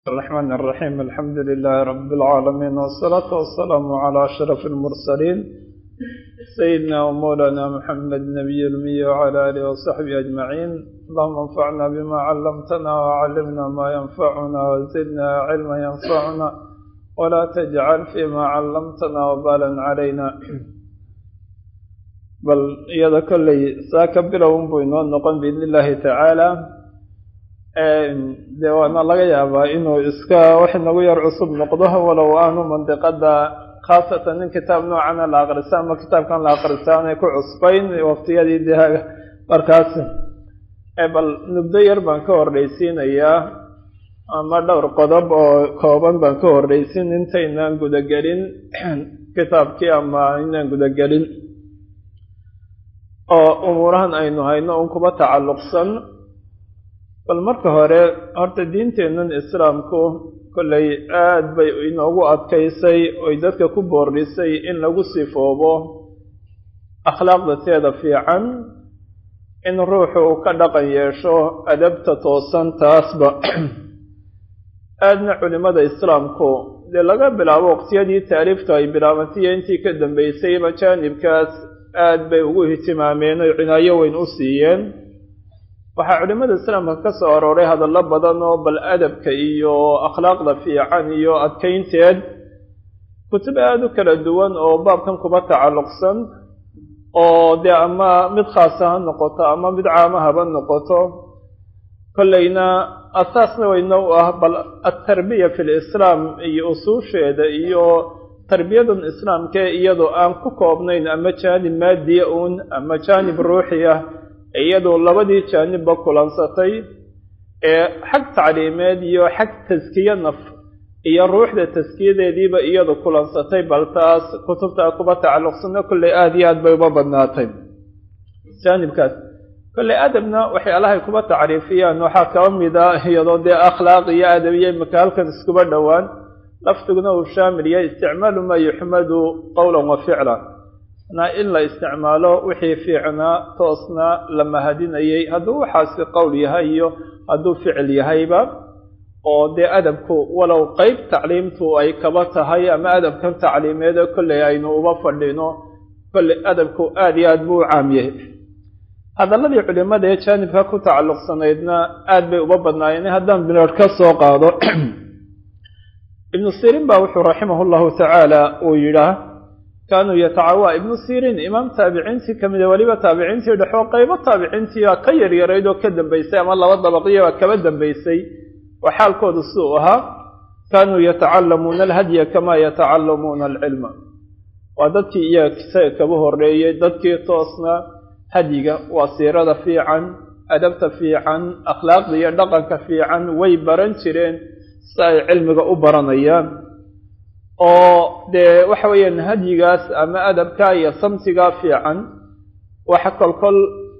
الرحمن الرحيم الحمد لله رب العالمين والصلاة والسلام على أشرف المرسلين سيدنا ومولانا محمد نبي المية وعلى آله وصحبه أجمعين اللهم انفعنا بما علمتنا وعلمنا ما ينفعنا وزدنا علما ينفعنا ولا تجعل فيما علمتنا وبالا علينا bal iyada kolley saa ka bilown buu inoo noqon biidn illaahi tacaala dee waana laga yaabaa inuu iska wax inagu yar cusub noqdo walow aanu mandiqada khaasatan in kitaab noocana la akrisa ama kitaabkan la akrisa aanay ku cusbayn waqtiyadii de markaas bal nubdo yar baan ka hordhaysiinayaa ama dhowr qodob oo kooban baan ka hordhaysin intaynaan gudagelin kitaabkii ama inaan gudagelin oo umuurahan aynu hayno un kuba tacalluqsan bal marka hore horta diinteennan islaamku kollay aad bay inoogu adkaysay oy dadka ku boordhisay in lagu sifoobo akhlaaqda teeda fiican in ruuxu uu ka dhaqan yeesho adabta toosan taasba aadna culimada islaamku dee laga bilaabo waqtiyadii taariiftu ay bilaabantaiyo intii ka dambeysayba jaanibkaas aad bay ugu ihtimaameen oy cinaayo weyn u siiyeen waxaa culimada islaamka ka soo arooray hadallo badan oo bal adabka iyo akhlaaqda fiican iyo adkaynteed kutub aada u kala duwan oo baabkan kuba tacalluqsan oo dee ama mid khaasa ha noqoto ama mid caama haba noqoto kollayna asaasna weyna u ah bal altarbiya fi lislaam iyo usuusheeda iyo tarbiyadan islaamkee iyadoo aan ku koobnayn ama jaanib maadiya uun ama jaanib ruuxi ah iyadoo labadii jaanibba kulansatay ee xag tacliimeed iyo xag taskiye naf iyo ruuxda taskiyadeediiba iyadu kulansatay bal taas kutubtaa kuba tacalluqsano kolley aada iyo aad bay uba badnaatay jaanibkaas kolley adabna waxyaalahay kuba tacriifiyaan waxaa kaba mid a iyadoo dee akhlaaq iyo adab iyo imaka halkan iskuba dhowaan lafdiguna uu shaamil yahay isticmaalu maa yuxmadu qowlan wa ficlan na in la isticmaalo wixii fiicnaa toosna la mahadinayay hadduu waxaasi qowl yahay iyo hadduu ficil yahayba oo dee adabku walow qeyb tacliimtu ay kaba tahay ama adabkan tacliimeeda kolley aynu uba fadhino kolley adabku aada iyo aad buu u caam yahay hadalladii culimada ee jaanibka ku tacalluqsanaydna aad bay uba badnaayeen haddaan bineer ka soo qaado ibnu sirin ba wuxuu raximah llahu tacaala uu yidhaah kaanuu yatacawa ibnu sirin imaam taabiciintii ka mida weliba taabiciintii dhexoo qaybo taabiciintii ka yaryarayd oo ka dambaysay ama laba dabaqiyaba kaba dambaysay oo xaalkoodu siduu ahaa kaanuu yatacallamuuna alhadya kamaa yatacallamuuna alcilma waa dadkii iyaga isaga kaba horeeyey dadkii toosna hadyiga waa siirada fiican adabta fiican akhlaaqda iyo dhaqanka fiican way baran jireen si ay cilmiga u baranayaan oo dee waxa weeyaan hadyigaas ama adabka iyo samtigaa fiican waxa kolkol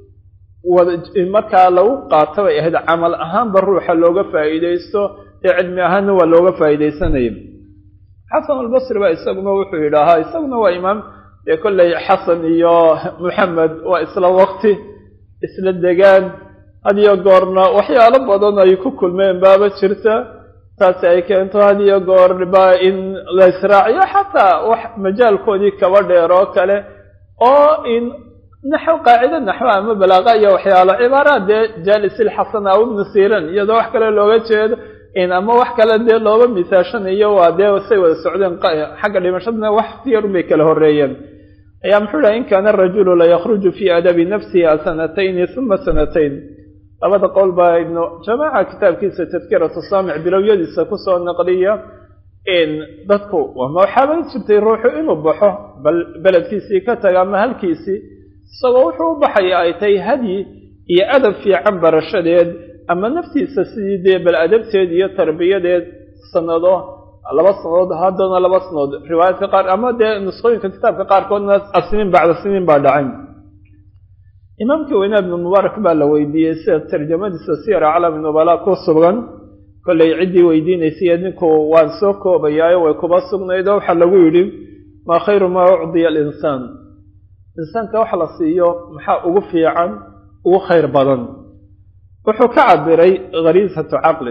markaa lagu qaato bay ahayd camal ahaanba ruuxa looga faa'iidaysto ee cilmi ahaanna waa looga faa'iidaysanaya xasan albasri ba isaguna wuxuu yidhaahaa isaguna waa imaam dee kolley xasan iyo moxamed waa isla waqti isla degaan hadiyo goorna waxyaalo badan ay ku kulmeen baaba jirta taasi ay keento hadiyo goorba in la israaciyo xataa wax majaalkoodii kaba dheer oo kale oo in naxw qaacide naxwo ama balaaqa iyo waxyaalo cibaaraad dee jaalisilxasan aw ibnu siran iyadoo wax kale looga jeedo in ama wax kale dee looba misaashanayo waa dee say wada socdeen xagga dhimashadana wax tiyarun bay kala horeeyeen ayaa muxuu dhaha in kaana arajulu layakhruju fii adabi nafsiha sanatayni uma sanatayn labada qowl baa ibnu jamaaca kitaabkiisa tadkiratu saamic bilowyadiisa kusoo naqliya in dadku wama waxaaba jirtay ruuxu inuu baxo bal beledkiisii ka taga ama halkiisii isagoo wuxuu u baxaya ay tahay hadyi iyo adab fiican barashadeed ama naftiisa sidii dee bal adabteed iyo tarbiyadeed sanado laba sanadood haddana laba sanadood riwaayaadka qaar ama dee nusqooyinka kitaabka qaarkoodna asniin bacda siniin baa dhacay imaamkii weynaa ibnu mubaarak baa la weydiiyey sida tarjamadiisa siyar aclami nubala ku sugan kollay ciddii weydiinaysay ninku waan soo koobayaayo way kuba sugnayd oo waxaa lagu yidhi maa khayru maa ucdiya alinsaan insaanka wax la siiyo maxaa ugu fiican ugu khayr badan wuxuu ka cabiray khariisatu caqlin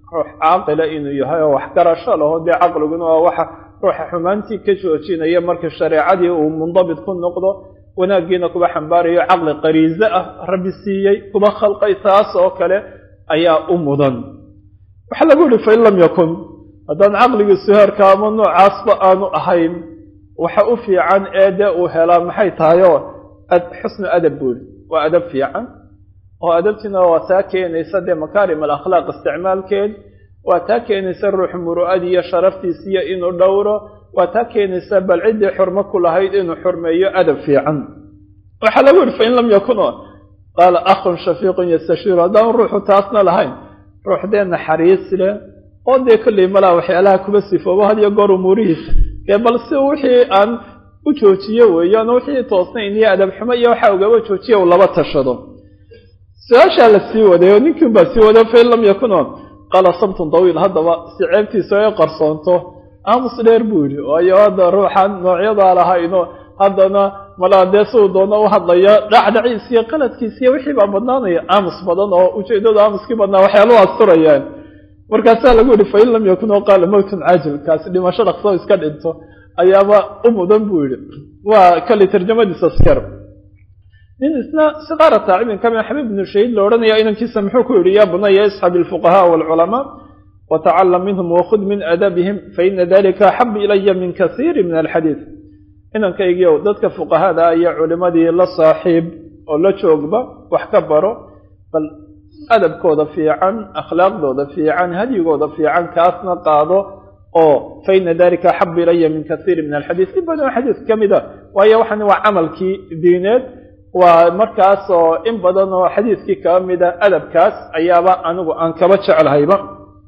ruux caaqila inuu yahay oo waxgarasho laho dee caqliguna waa waxa ruuxa xumaantii ka joojinaya marka shareecadii uu mundabit ku noqdo wanaaggiina kuba xambaarayo caqli qariize ah rabbi siiyey kuba khalqay taas oo kale ayaa u mudan waxaa lagu yihi fain lam yakun haddaan caqligiisu heerka ama noocaasba aanu ahayn waxa u fiican ee dee uu helaa maxay tahayoo xusnu adab buuri waa adab fiican oo adabtiina waa taa keenaysa dee makaarim alakhlaaq isticmaalkeed waa taa keenaysa ruux muru'adii iyo sharaftiisiiyo inuu dhowro waa taa keenaysa bal ciddii xurmo ku lahayd inuu xurmeeyo adab fiican waxaa lagu yihi fain lam yakun qaala akhun shafiiqun yastashiiru haddaan ruuxu taasna lahayn ruux dee naxariis leh oo dee kolley malaa waxyaalaha kuba sifoobo hadiyo goor umuurihiisa dee bal si wixii aan u joojiyo weeyaan wixii toosnayn iyo adab xumo iyo waxa ugaba joojiya uu laba tashado su-aashaa la sii waday oo ninkiin baa sii waday fain lam yakuno qaala sabtun dawiil haddaba si ceebtiisa ay qarsoonto aamus dheer buu yidhi waayo hadda ruuxan noocyadaa lahayno haddana malaa dee siduu doono u hadlaya dhacdhaciis iyo qaladkiis iyo wixii baa badnaanaya aamus badan oo ujeedadu aamuskii badnaa waxyaalau asturayaan markaasaa lagu yihi fain lam yakun oo qaala mowtun caajil kaasi dhimasho dhaqsoo iska dhinto ayaaba u mudan buu yidhi waa kali tarjamadiisa skar nin isna siqaara taacibin kamid xabiib ibnu shahiid la odhanaya inankiisa muxuu ku yidhi yaa bunaya isxab ilfuqahaa waalculamaa watacalam minhum wakhud min adabihim faina dalika axabu ilaya min kasiiri min alxadiid inankaygiiow dadka fuqahada iyo culimadii la saaxiib oo la joogba wax ka baro bal adabkooda fiican akhlaaqdooda fiican hadyigooda fiican kaasna qaado oo faina dalika axabu ilaya min kasiiri min alxadiid in badan xadiis ka mid a waayo waxan waa camalkii diineed waa markaas oo in badan oo xadiiskii kaba mida adabkaas ayaaba anigu aan kaba jeclahayba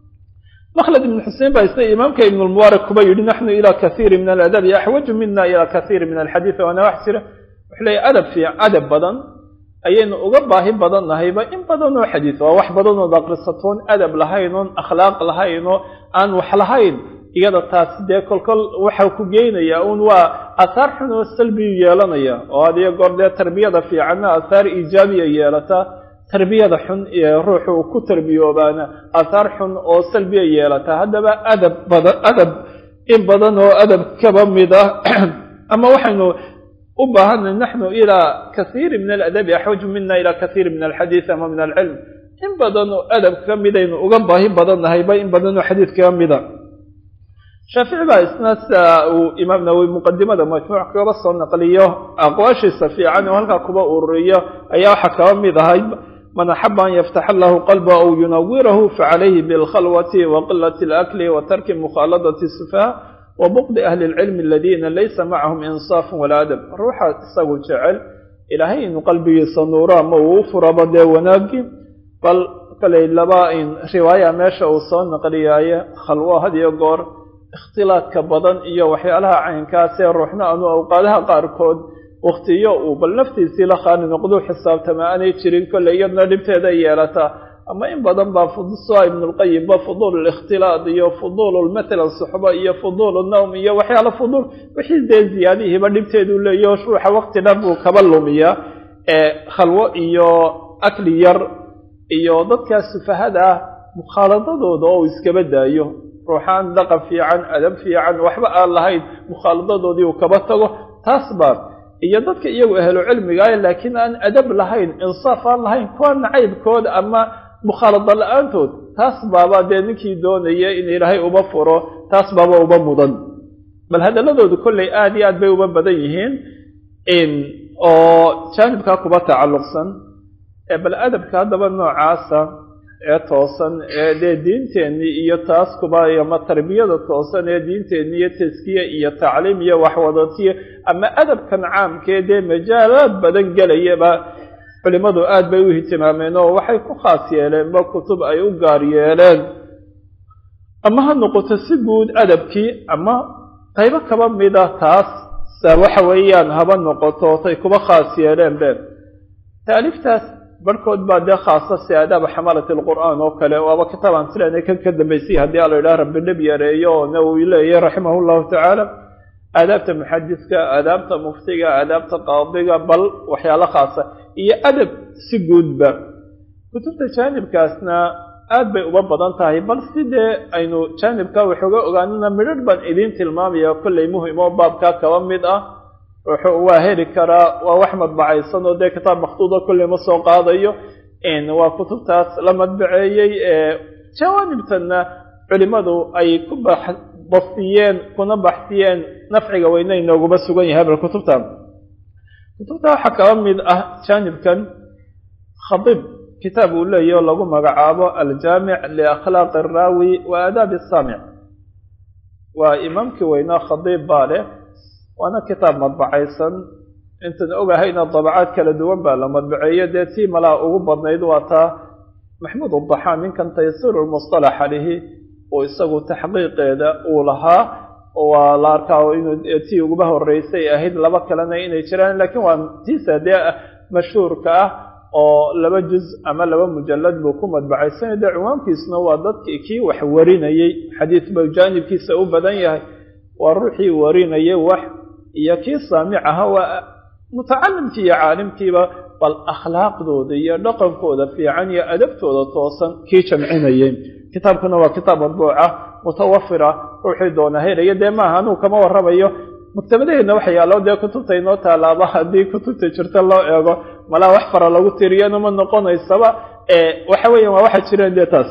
mklد بن xusein baa isna imaamka ibn lmubaarak kuba yidhi naxnu ilى kaiiri min aladabi axwaju mina ilى kaiiri min alxadiid waana wax jira wuxuu leeya adab fiic adab badan ayaynu uga baahi badan nahayba in badan oo xadiid waa wax badan ood aqrisatoon adab lahayn oon akhlaaq lahayn oo aan wax lahayn iyada taasi dee kolkol waxa ku geynaya un waa ahaar xun oo salbiyu yeelanaya oo adiyo goor dee tarbiyada fiicanna ahaar iijaabiya yeelata tarbiyada xun ee ruuxu uu ku tarbiyoobaana ahaar xun oo salbiya yeelata haddaba adab badan adab in badan oo adab kaba mid ah ama waxaynu u baahanay naxnu ilaa kaiiri min aladabi axwaju mina ilaa kaiiri min alxadiid ama min alcilm in badan oo adab ka midaynu uga baahi badan nahayba in badan oo xadiid kaga mida shaafici baa isna sida uu imaam nawowi muqadimada majmuuc kaba soo naqliyo aqwaashiisa fiican oo halkaa kuba ururiyo ayaa waxaa kaba mid ahay man axaba an yaftaxa lahu qalba aw yunawirahu facalayhi bilkhalwati waqilati alakli wa tarki mukhaaladati sufaha wa buqdi ahli lcilmi aladiina laysa macahum insaafun walaa adab ruuxa isagu jecel ilaahay inuu qalbigiisa nuuro ama uu u furaba dee wanaagi bal kaley laba riwaaya meesha uu soo naqliyaaye khalwo hadiyo goor ikhtilaadka badan iyo waxyaalaha caynkaasee ruuxna aanu awqaadaha qaarkood waktiyo uu bal naftiisii la khaali noqdu xisaabtama aanay jirin kolley iyadna dhibteeda yeelataa ama in badan baa sua ibnulqayimba fuduul likhtilaad iyo fuduul matalan suxba iyo fuduul nawm iyo waxyaala fuduul wixii dee ziyaadihiiba dhibteedu leeyaho ruuxa wakti dhan buu kaba lumiyaa ee khalwo iyo akli yar iyo dadkaa sufahada ah mukhaaladadooda oo uu iskaba daayo ruuxaan dhaqan fiican adab fiican waxba aan lahayn mukhaaladadoodii uu kaba tago taas baa iyo dadka iyagu ahlu cilmigaah laakiin aan adab lahayn insaaf aan lahayn kuwa nacaybkooda ama mukhaalada la-aantood taas baaba dee ninkii doonaya in ilaahay uba furo taas baaba uba mudan bal hadaladoodu kolley aad iyo aad bay uba badan yihiin oo jaanibkaa kuba tacalluqsan bal adabka haddaba noocaasa ee toosan ee dee diinteenii iyo taas kuba ama tarbiyada toosan ee diinteenni iyo taskiye iyo tacliim iyo waxwadatiye ama adabkan caamkee dee majaalaad badan gelayaba culimadu aad bay u ihtimaameen oo waxay ku khaas yeeleenba kutub ay u gaar yeeleen ama ha noqoto si guud adabkii ama qaybo kaba mida taas waxa weeyaan haba noqoto tay kuba khaas yeeleen be taaliftaas barhkood baa dee khaasa si aadaaba xamalat alqur'aan oo kale waaba kitaabaan sileena kan ka dambaysay haddii a la yidhaha rabbi dhib yareeyo oo nawowi leeyahy raximah llahu tacaala aadaabta muxadiska aadaabta muftiga aadaabta qaadiga bal waxyaalo khaasa iyo adab si guudba kutubta jaanibkaasna aad bay uba badan tahay bal sidee aynu jaanibka waxooga ogaanana midharh baan idiin tilmaamaya kollay muhim oo baabkaa kaba mid ah wuxuu waa heli karaa waa wax madbacaysan oo dee kitaab makhtuuda kolley ma soo qaadayo waa kutubtaas la madbaceeyey jawaanibtanna culimadu ay ku bastiyeen kuna baxsiyeen nafciga weyne inooguma sugan yahay bal kutubta kutubta waxaa kaba mid ah jaanibkan khadiib kitaab uu leeyahy oo lagu magacaabo aljaamic liakhlaaqi araawi wa aadaabi asaamic waa imaamkii weynaa khadiib baa leh waana kitaab madbacaysan intan ogahayna dabacaad kala duwan baa la madbaceeye dee tii malaa ugu badnayd waa taa maxmuud udaxaan ninkan taysiru lmustalax alihi oo isagu taxqiiqeeda uu lahaa waa la arkaa inuu tii uguba horeysay ahayd laba kalena inay jiraan laakiin waa tiisa dee mashhuurka ah oo laba juz ama laba mujalad buu ku madbacaysanay dee ciwaankiisuna waa dadkii kii wax warinayey xadiis buu jaanibkiisa u badan yahay waa ruuxii warinayay wax iyo kii saamic aha waa mutacalimkii iyo caalimkiiba bal akhlaaqdooda iyo dhaqankooda fiican iyo adabtooda toosan kii jamcinayay kitaabkuna waa kitaab madbuuca mutawafira ruuxii doona helaya dee maaha anuu kama warramayo maktabadaheedna waxa yaallo dee kutubta inoo taalaaba haddii kutubta jirta loo eego malaa wax fara lagu tiriyana ma noqonaysaba waxa weeyan waa waxa jireen dee taas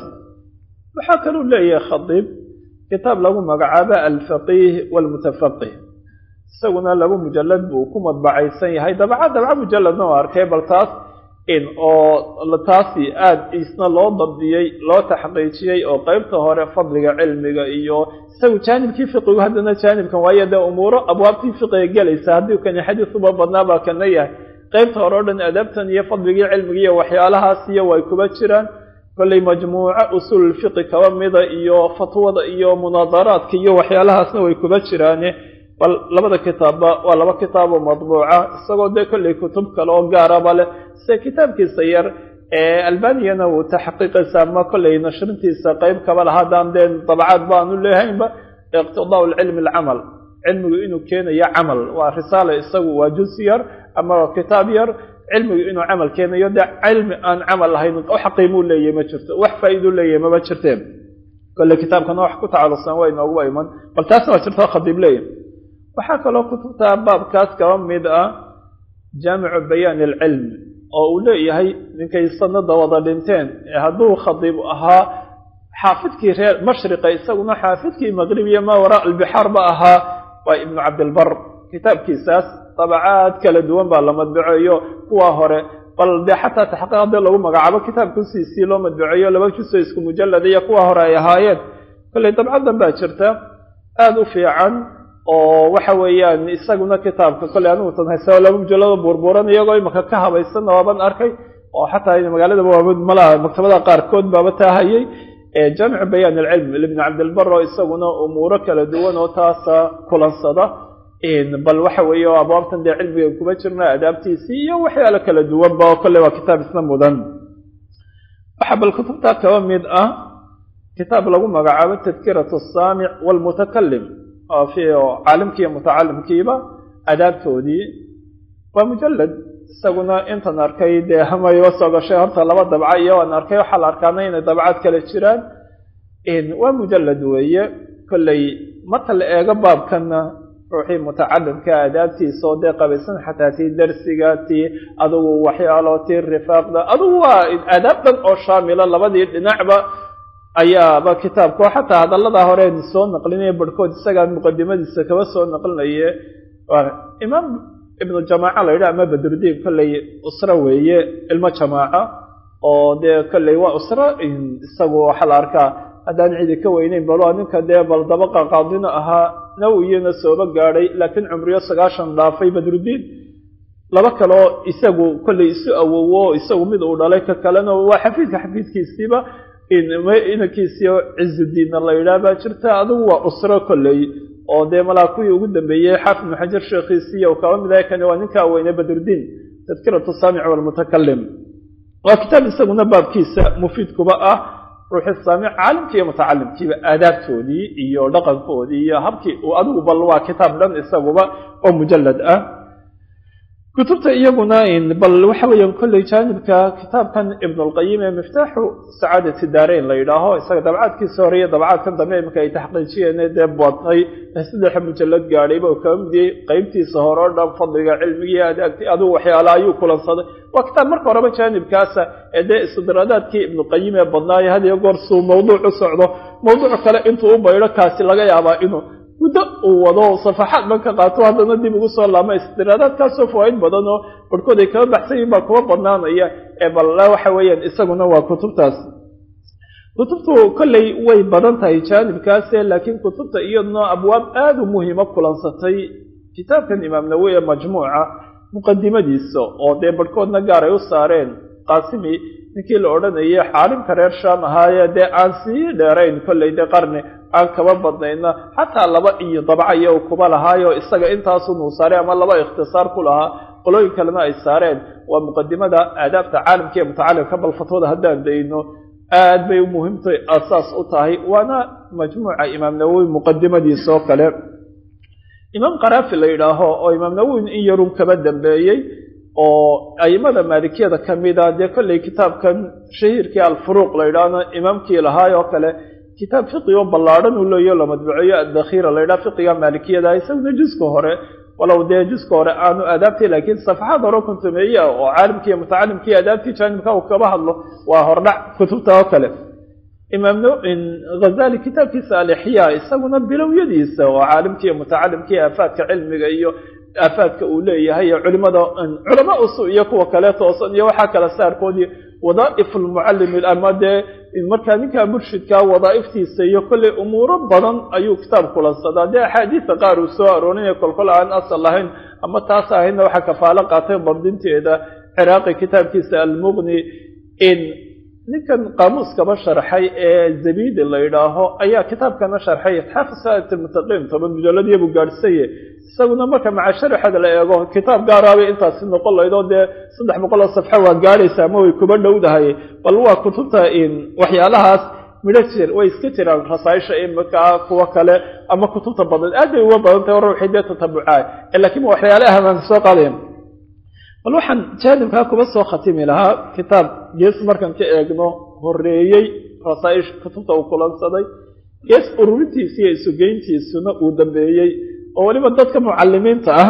waxaa kaluu leeyahay khadiib kitaab lagu magacaabo alfaqiih walmutafaqih isaguna laba mujalad buu ku madbacaysan yahay dabca dabca mujaladna oo arkay bal taas in oo taasi aada isna loo dabdiyey loo taxqiijiyey oo qeybta hore fadliga cilmiga iyo isagu jaanibkii fiqigu haddana jaanibkan waayo dee umuuro abwaabtii fiqiga gelaysa haddii kani xadiis uba badnaa baa kana yahay qeybta hore o dhan adabtan iyo fadligii cilmiga iyo waxyaalahaas iyo way kuba jiraan kollay majmuuco usuululfiqi kaba mida iyo fatwada iyo munaadaraadka iyo waxyaalahaasna way kuba jiraane bal labada kitaabba waa laba kitaaboo madbuuca isagoo dee kollay kutub kale oo gaaraba leh sida kitaabkiisa yar ee albaniyana wuu taxqiiqaysa ama kollay nashrintiisa qeyb kaba laha haddaan dee dabcaad baanu leehaynba iqtidaau lcilmi alcamal cilmigu inuu keenayo camal waa risaala isagu waa juz yar ama waa kitaab yar cilmigu inuu camal keenayo dee cilmi aan camal lahayn wax qiimuu leeyahy ma jirto wax faa-iiduu leeyahy mama jirteen kolley kitaabkana wax ku tacalluqsan waa inooguba iman bal taasna waa jirta khadiib leeyahy waxaa kaloo kutubta baabkaas kaba mid ah jaamicu bayaan alcilm oo uu leeyahay ninkay sanada wada dhinteen ee hadduu khadiib ahaa xaafidkii reer mashriqa isaguna xaafidkii maqribiya maa waraa albixaar ba ahaa waa ibnu cabdilbar kitaabkiisaas dabacaad kala duwan baa la madbaceeyo kuwa hore bal dee xataa taxqiiq haddii lagu magacaabo kitaabkusiisii loo madbaceeyo laba juso isku mujalad iyo kuwa hore ay ahaayeen kolley dabcadan baa jirta aada u fiican oo waxa weeyaan isaguna kitaabka kolley anigu tan haysa laba mujalado buurbuuran iyagoo imaka ka habaysanna waaban arkay oo xataa magaaladaba waaba malaha maktabada qaarkood baaba taahayey jaamicu bayaan alcilm ibni cabdilbar oo isaguna umuuro kala duwan oo taasa kulansada bal waxa weeye oo abwaabtan dee cilmiga kuma jirna adaabtiisii iyo waxyaalo kala duwanba oo kolley waa kitaab isna mudan waxaa bal kutubta kaba mid ah kitaab lagu magacaabo tadkirat asaamic walmutakalim oo fi caalimkiiyo mutacalimkiiba adaabtoodii waa mujalad isaguna intan arkay dee hamayba soo gashay horta laba dabca iyo aan arkay waxaa la arkaana inay dabcaad kale jiraan waa mujalad weeye kolley marka la eego baabkana ruuxii mutacalimka adaabtiisa oo dee qabaysan xataa tii darsiga tii adugu waxyaalo tii rifaaqda adugu waa adaab dhan oo shaamila labadii dhinacba ayaaba kitaabka oo xataa hadallada horeen soo naqlinaya barhkood isagaa muqadimadiisa kaba soo naqlinaye imaam ibnu jamaaca la yidhaha ama badrudiin kolley usro weeye ilmo jamaaca oo dee kolley waa usro isagu waxaa la arkaa haddaan cidi ka weyneyn balo ninka dee bal dabaqa qaadina ahaa nawiyana sooba gaadhay laakiin cumriyo sagaashan dhaafay badrudiin laba kaleo isagu kolley isu awowo isagu mid uu dhalay ka kalena waa xafiidka xafiidkiisiiba inankiisiio cizudiinna la yidhaah baa jirta adigu waa usro kolley oo dee malaa kuwii ugu dambeeyey xaafid ibnu xajar sheekhiisiiyo kaba mid ahay kani waa ninkaa weyne badrudiin tadkiratu saamic walmutakalim waa kitaab isaguna baabkiisa mufiidkuba ah ruuxi saamic caalimkii iyo mutacalimkiiba aadaabtoodii iyo dhaqankoodii iyo habkii uu adigu bal waa kitaab dhan isaguba oo mujalad ah kutubta iyaguna bal waxa weeyaan kolley jaanibka kitaabkan ibn اlqayim ee miftaaxu sacaadati daarayn la yidhaaho isaga dabcaadkiisa hore iyo dabcaadkan dambe imika ay taxqiijiyeen dee badnay saddexa mujalad gaadhayba uu kaba midiyey qeybtiisa hore o dhan fadliga cilmigii adaagti adigu waxyaala ayuu kulansaday waa kitaab marka horeba jaanibkaasa ee dee istidraadaadkii ibnuqayim ee badnaayo had iyo goor suu mawduuc u socdo mawduuc kale intuu u baydho kaasi laga yaabaa inuu muddo uu wado safaxaad ban ka qaato haddana dib ugu soo laama istiraadaadkaasoo fawaaid badan oo barhkood ay kaba baxsan yihin baa kuwa badnaanaya ee bal waxa weeyaan isaguna waa kutubtaas kutubtu kolley way badan tahay jaanibkaase laakiin kutubta iyaduna abwaab aada u muhiimo kulansatay kitaabkan imaam nawowi ee majmuuca muqadimadiisa oo dee barhkoodna gaar ay u saareen qaasimi ninkii la odhanayay xaarimka reer shaam ahaaye dee aan sii dheerayn kolley dee qarni aan kaba badnayna xataa laba iyo dabcaya u kuba lahaayo isaga intaasunuu saaray ama laba ikhtisaar ku lahaa qolooyin kalena ay saareen waa muqadimada aadaabta caalamka ee mutacalimka bal fatwada haddaan dayno aad bay muhiimtay asaas u tahay waana majmuuca imaam nawowi muqadimadiisa oo kale imaam karaafi la yidhaaho oo imaam nawowi in yarun kaba dambeeyey oo aimada maalikiyada ka mida dee kolley kitaabkan shahiirkii alfuruuq la yidhaahno imaamkii lahaay oo kale kitaab fiqi oo ballaadhan uu leeyo la madbuceeyo addakhira la yidhaha fiqiga maalikiyada isaguna juska hore walow dee juska hore aanu aadaabtay laakiin safaxaad hore kontumeeye ah oo caalimkii iyo mutacalimkii aadaabtii jaanibka uu kaba hadlo waa hordhac kutubta oo kale imaam ghazali kitaabkiisa alixyaa isaguna bilowyadiisa oo caalimkii iyo mutacalimkii aafaadka cilmiga iyo aafaadka uu leeyahay culimada culama usu iyo kuwa kale toosan iyo waxaa kala saarkoodii wadaaif lmucalimi ama dee markaa ninkaa murshidkaa wadaaiftiisa iyo kolley umuuro badan ayuu kitaab kulansadaa dee axaadiisa qaar uu soo aroorinaya kolkol aan asal lahayn ama taas ahaydna waxaa kafaalo qaatay dabdinteeda ciraaqi kitaabkiisa almuqni in ninkan qaamuuskaba sharxay ee zabidi la yidhaaho ayaa kitaabkana sharxay itxaafu saat lmutaqiin toban mujaladiya buu gaadhsaye isaguna marka maca sharaxeeda la eego kitaab gaaraabay intaasi noqon laydoo dee saddex boqol oo safxo waa gaadhaysa ama way kuba dhowdahay bal waa kutubta waxyaalahaas midho jir way iska jiraan rasaaisha imika kuwa kale ama kutubta badan aad bay uga badan tahay ruuxii dee tatabucaa lakiin waxyaalaha baan soo qaadayn bal waxaan jaanibkaa kuba soo khatimi lahaa kitaab gees markaan ka eegno horeeyey rasaa'ish kutubta uu kulansaday gees ururintiisa iyo isugeyntiisuna uu dambeeyey oo weliba dadka mucalimiinta ah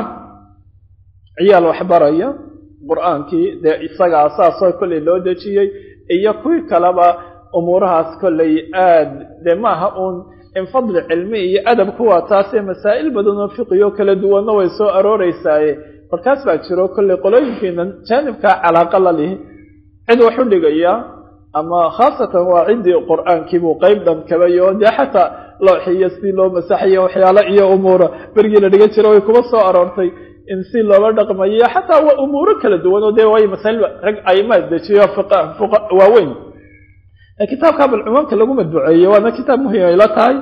ciyaal waxbaraya qur-aankii dee isaga asaasoo kolley loo dejiyey iyo kuwii kaleba umuurahaas kolley aad dee maaha uun in fadli cilmi iyo adab kuwa taasee masaa'il badan oo fiqiyo kala duwanna way soo arooreysaaye markaas baa jiro kolley qolooyinkiinan jaanibkaa calaaqa la lihi cid wax u dhigaya ama khaasatan waa ciddii qur-aankiibuu qeyb dhan kabayo dee xataa looxiyo si loo masaxayo waxyaalo iyo umuura berigii la dhigan jiro way kuba soo aroortay in si loola dhaqmayo xataa waa umuuro kala duwan oo dee waayo masaa'il rag aimaad dejiyo waaweyn kitaabka balcumaamka lagu madbuceeyey waana kitaab muhim ay la tahay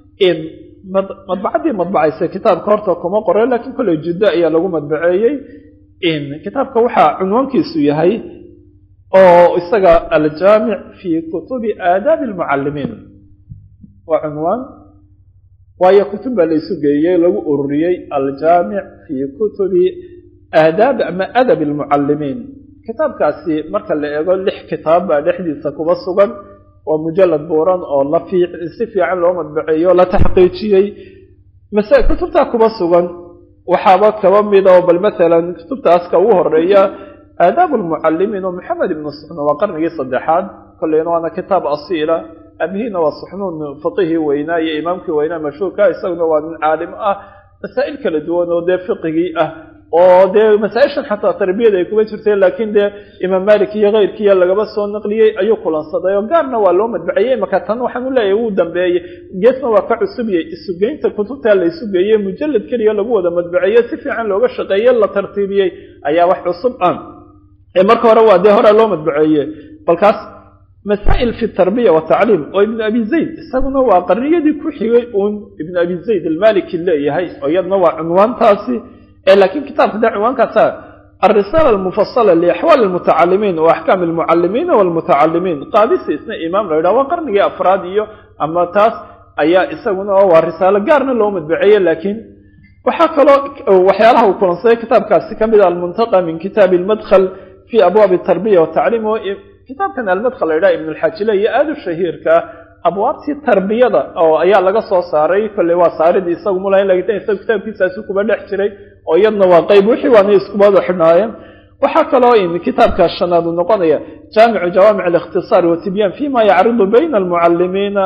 madbacaddii madbacaysa kitaabka horta kuma qoren lakiin kolley juddo ayaa lagu madbaceeyey kitaabka waxaa cunwaankiisu yahay oo isaga aljaamic fi kutubi aadaabi almucalimiin waa cunwaan waayo kutub baa laysu geeyey lagu ururiyey aljaamic fi kutubi aadaab ama adab almucalimiin kitaabkaasi marka la eego lix kitaab baa dhexdiisa kuba sugan waa mujalad buuran oo la si fiican loo madbaceeyo la taxqiijiyey kutubtaa kuba sugan waxaaba kaba mida oo bal maalan kutubtaaska ugu horeeya aadaab lmucalimiin oo maxamed ibnu suxnuun waa qarnigii saddexaad kolleyna waana kitaab asiila abihiina waa suxnuun faqihii weynaa iyo imaamkii weynaa mashhuurka isaguna waa nin caalim ah masaa'il kala duwan oo dee fiqigii ah oo dee masaa-ishan xataa tarbiyada ay kuma jirteen laakiin dee imaam malik iyo keyrkiiya lagaba soo naqliyey ayuu kulansaday oo gaarna waa loo madbaciyey marka tan waxaan u leeyahay wuu dambeeyey geesna waa ka cusubiyey isugeynta kutubtaa la isugeeyey mujalad keliya lagu wada madbaceeye si fiican looga shaqeeye la tartiibiyey ayaa wax cusub ah ee marka hore waa dee hore loo madbaceeye balkaas masaa'il fi tarbiya watacliim oo ibnu abi zayd isaguna waa qarniyadii ku xigay uun ibnu abi zayd almaliki leeyahay oo iyadna waa cunwaantaasi lakiin kitaabka de cinwaankaasa alrisaala almufasala liaxwaali almutacalimiin wa axkaam almucalimiina walmutacalimiin qaadisi isna imaam la yidhaha waa qarnigii afraad iyo ama taas ayaa isaguna waa risaalo gaarna loo madbaceeye laakiin waxaa kaloo waxyaalaha uu kulansaday kitaabkaasi ka mid a almuntaqa min kitaabi almadkhal fi abwaabi tarbiya watacliim oo kitaabkan almadkhal la yidhaha ibn alxajile iyo aada u shahiirka abwaabtii tarbiyada oo ayaa laga soo saaray kolley waa saaridii isagu mulaha in laga isaga kitaabkiisaasi kuba dhex jiray oo iyadna waa qayb wixii waana iskubada xidhnaayeen waxaa kaloo in kitaabka shanaad uu noqonaya jaamicu jawaamic alikhtisaar watibyaan fima yacridu bayna almucalimiina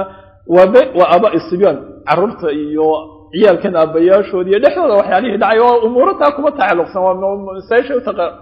wa abaai sibyaan caruurta iyo ciyaalkan aabayaashood iyo dhexdooda waxyaalihii dhacay oo umuurataa kuma tacalluqsan waa masaisha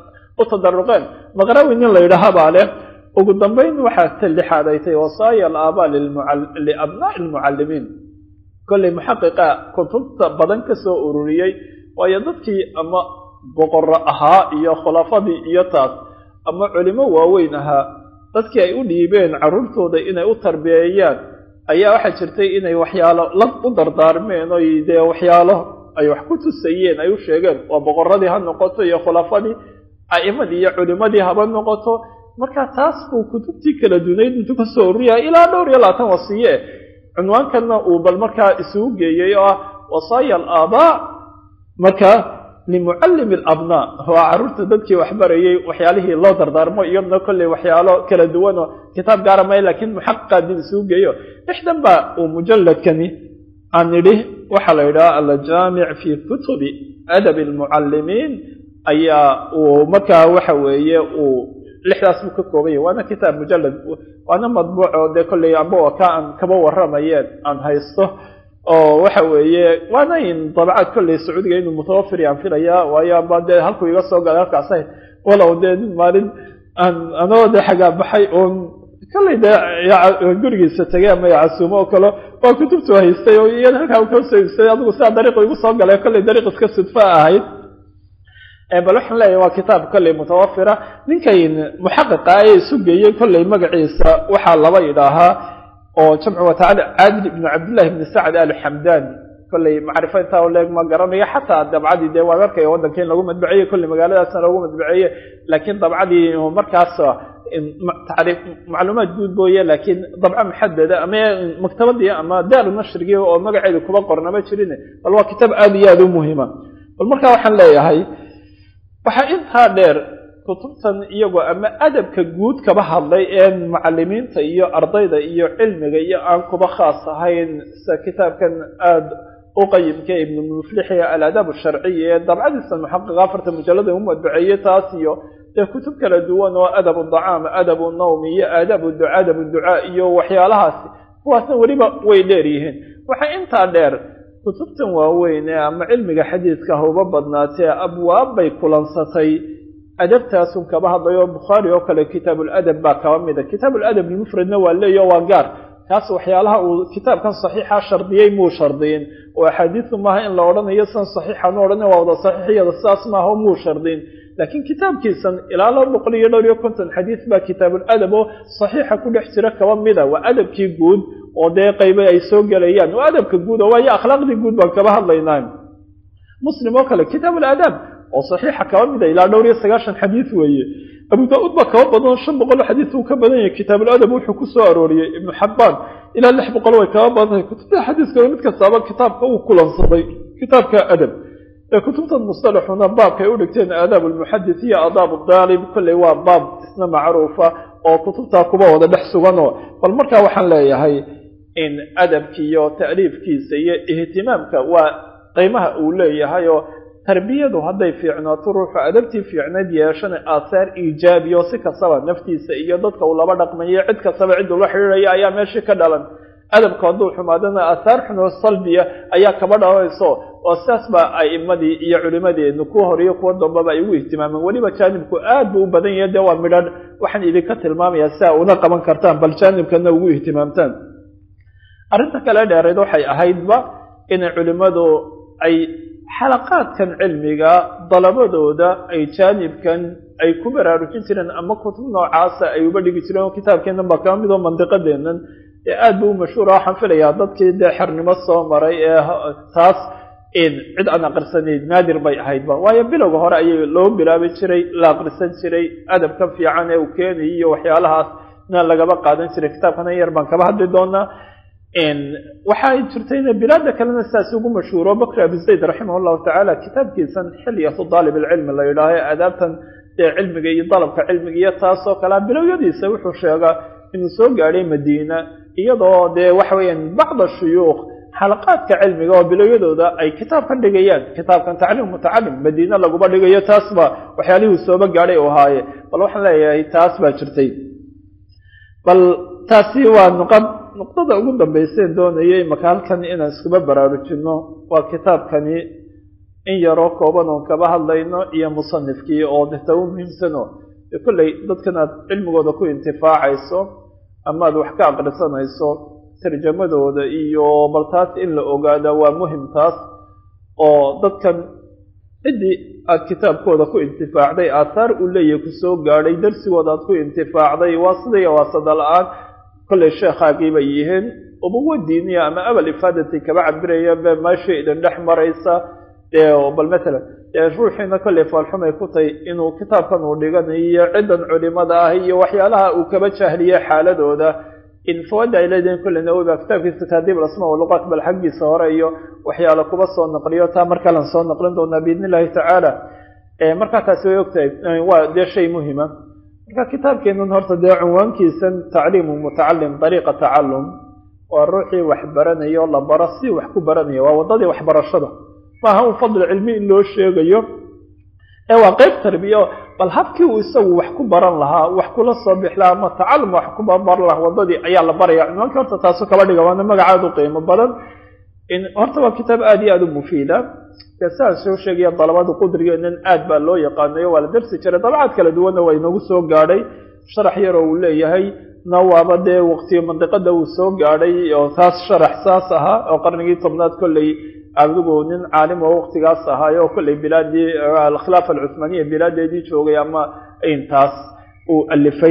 u tadaruqeen maqrawi nin la yidhaaha baa leh ugu dambayn waxaa ta lixaad ay tahay wasaaya alaabaa liabnaa'i almucallimiin kolley muxaqiqa kutubta badan ka soo ururiyey waayo dadkii ama boqorro ahaa iyo khulafadii iyo taas ama culimo waaweyn ahaa dadkii ay u dhiibeen carruurtooda inay u tarbiyeeyaan ayaa waxaa jirtay inay waxyaalo la u dardaarmeen oy dee waxyaalo ay wax ku tusayeen ay u sheegeen waa boqorradii ha noqoto iyo khulafadii a'imadii iyo culimadii haba noqoto marka taas buu kutubtii kala dunayd intuu ka soo ururiyaya ilaa dhowr iyo labaatan wasiye cunwaankanna uu bal markaa isugu geeyey oo ah wasaaya alaabaa marka limucallimi alabnaa waa carruurta dadkii waxbarayay waxyaalihii loo dardaarmo iyadna kolley waxyaalo kala duwan oo kitaab gaara may laakiin muxaqiqaa dib isugu geeyo lixdan baa uu mujalladkani aan nidhi waxaa la yidhaha aljaamic fi kutubi adabi almucallimiin ayaa uu markaa waxa weeye uu lixdaas buu ka koobanya waana kitaab mujallad waana madbuuc oo dee kolley amba ka aan kaba warramayeen aan haysto oo waxa weeye waana in dabcaad kolley sacuudiga inuu mutawafir yaan filaya waayo amba dee halkuu iga soo galay halkaas ahayd walow dee maalin aan anoo dee xagaa baxay oon kolley dee gurigiisa tegay ama casuumo oo kale waa kutubtu haystay oo iyada halkaa uu kasoo iibsaday adigu sidaa dariiqu igu soo galay kolley dariiq iska sudfa ahayd bal waxaan leeyahay waa kitaab kolley mutawafira ninkan muxaqiqa ee isu geeyey kolley magaciisa waxaa laba idhaahaa oo jamcu watacaala caadil ibnu cabdillahi ibni sacd alxamdani kolley macrifo intaa u leeg ma garanayo xataa dabcadii dee waan arkaya waddanka in lagu madbaceeye kolley magaaladaasna lagu madbaceeye laakiin dabcadii markaas tacriif macluumaad guud booye laakiin dabco muxadada ama maktabadii ama daaru nashrigii oo magaceedu kuba qornama jirin bal waa kitaab aada iyo aada u muhiima bal markaa waxaan leeyahay waxaa intaa dheer kutubtan iyagoo ama adabka guud kaba hadlay ee mucalimiinta iyo ardayda iyo cilmiga iyo aan kuba khaas ahayn sida kitaabkan aada u qayimka ibnu muflixi aladaab sharciya ee dabcadiisa muxaqiqa afarta mujallada u madbaceeye taas iyo dee kutub kala duwan oo adabu dacaam adabu nawm iyo aadabu duca adabu ducaa iyo waxyaalahaasi kuwaasna weliba way dheer yihiin waxaa intaa dheer kutubtan waaweyn ee ama cilmiga xadiidka hauba badnaatee abwaab bay kulansatay adabtaasun kaba hadlayo bukhaari oo kale kitaabuladab baa kaba mida kitaabuladab mufradna waa leeyo waa gaar kaas waxyaalaha uu kitaabkan saxiixa shardiyey muu shardiyin oo axaadiisu maaha in la odhanayo san saxiixan u odhana waa wada saxiixiyada sidaas maaha muu shardiyin laakiin kitaabkiisan ilaa laba boqol iyo dhowr iyo konton xadiis baa kitaabuladab oo saxiixa ku dhex jira kaba mida waa adabkii guud oo dee qayba ay soo gelayaan waa adabka guud oo waayo akhlaaqdii guud baan kaba hadlaynaa muslim oo kale kitaabuladab oo saxiixa kaba mida ilaa dhowr iyo sagaashan xadiis weeye abu daa-uud baa kaba badan shan boqol xadiis uu ka badan yahay kitaabuladab wuxuu ku soo arooriyey ibnu xabbaan ilaa lix boqol way kaba badan tahay kutubta xadiiska mid kastaaba kitaabka uu kulansaday kitaabka adab ee kutubtan mustalaxuna baabka ay u dhigteen aadaab almuxadis iyo aadaab daalib kolley waa baab isna macruufa oo kutubtaa kuba wada dhex suganoo bal markaa waxaan leeyahay in adabkiiyo ta'liifkiisa iyo ihtimaamka waa qiimaha uu leeyahay oo tarbiyadu hadday fiicnaato ruuxu adabtii fiicnayd yeeshana aahaar iijaabiyo si kastaba naftiisa iyo dadka uu laba dhaqmayo cid kastaba cid ula xidhiidhaya ayaa meeshii ka dhalan adabku hadduu xumaadana aahaar xunoo salbiya ayaa kaba dhalanayso oo sidaas baa a'imadii iyo culimadeenu kuwa horiyo kuwa dambaba ay ugu ihtimaameen weliba jaanibku aad buu u badan yahay dee waa midhan waxaan idinka tilmaamayaa si a una qaban kartaan bal jaanibkana ugu ihtimaamtaan arrinta kale dheereed waxay ahaydba inay culimmadu ay xalaqaadkan cilmiga dalabadooda ay jaanibkan ay ku baraarujin jireen ama kutub noocaasa ay uba dhigi jireen oo kitaabkeennan baa kaba mid oo mandiqadeennan ee aad buu u mashhuura waxaan filayaa dadkii dee xernimo soo maray ee taas cid aan aqrisanayd naadir bay ahaydba waayo bilowga hore ayay loo bilaabi jiray la aqrisan jiray adabka fiican ee uu keenayay iyo waxyaalahaasna lagaba qaadan jiray kitaabkana yar baan kaba hadli doonaa waxay jirtayna bilaada kalena sidaas ugu mashhuuro bakr abi zayd raximah llahu tacaala kitaabkiisan xilyatu daalib alcilmi la yidhaaho aadaabtan ee cilmiga iyo dalabka cilmiga iyo taasoo kalea bilowyadiisa wuxuu sheegaa inuu soo gaadhay madiina iyadoo dee waxa weeyaan bacda shuyuukh xalaqaadka cilmiga oo bilowyadooda ay kitaab ka dhigayaan kitaabkan tacliim mutacalim madiine laguma dhigayo taasba waxyaalihuu sooba gaadhay u ahaaye bal waxaan leeyahay taas baa jirtay bal taasi waa nuqad nuqdada ugu dambayseen doonayay maka halkan inaan iskuba baraarujino waa kitaabkani in yaroo kooban oon kaba hadlayno iyo musanifkii oo deta u muhiimsano dee kolley dadkan aad cilmigooda ku intifaacayso ama aad wax ka aqrisanayso tarjamadooda iyo bal taas in la ogaada waa muhim taas oo dadkan ciddii aad kitaabkooda ku intifaacday aathaar uu leeyahay kusoo gaadhay darsigooda aad ku intifaacday waa sidaiyo waasada la-aan kolley sheekhaagii bay yihiin ubuwa diiniya ama abal ifaadati kaba cabirayaan be meesha idin dhex maraysa bal matalan ruuxiina kolley faalxumay ku tahay inuu kitaabkan uu dhiganayo ciddan culimada ah iyo waxyaalaha uu kaba jahliye xaaladooda in fawada ay leedihiin kolley nawowi baa kitaabkiisa taadiib alasma waluqaat bal xaggiisa hore iyo waxyaala kuba soo naqliyo taa mar kalan soo naqlin doonaa biidn illahi tacaala markaa taasi way ogtahay waa dee shay muhima marka kitaabkeenun horta dee cunwaankiisan tacliimu mutacalim dariiqa tacalum waa ruuxii wax baranayo la baro si wax ku baranaya waa waddadii waxbarashada maaha un fadli cilmi in loo sheegayo ee waa qeyb tarbiya bal habkii uu isagu wax ku baran lahaa wax kula soo bix lahaa ama tacalum wax ku baran lahaa waddadii ayaa la baraya cunwaankii horta taasu kaba dhiga waana magacaad u qiimo badan horta waa kitaab aada iyo aada u mufiida dee siaan soo sheegaya dalabada qudrigeenan aad baa loo yaqaanayo waa la darsi jiray dabacaad kala duwanna waa inagu soo gaadhay sharax yaroo uu leeyahay na waaba dee waqtiga mandiqada uu soo gaadhay oo taas sharax saas ahaa oo qarnigii tobnaad kolley adigu nin caalim oo waqtigaas ahaayo oo kolley bilaadii alkhilaafa alcuthmaaniya bilaadeedii joogay ama intaas uu alifay